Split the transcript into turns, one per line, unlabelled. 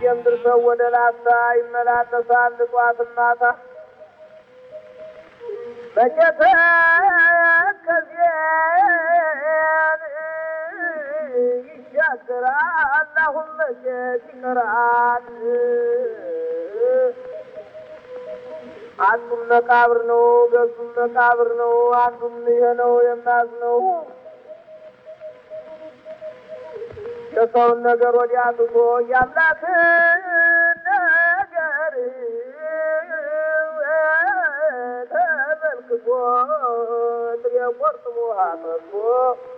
የምድር ሰው ወደ ላስታ ይመላለሳል ጧት ማታ መቼተ ከዚያን ይሻገራል አሁን መቼት ይቀራል አንዱም መቃብር ነው ገዙም መቃብር ነው አንዱም ይሄ ነው የማዝነው የሰውን ነገር ወዲያ ትቶ የአምላክን ነገር ተመልክቶ ጥሬ ቆርጥሞ አጠጥቶ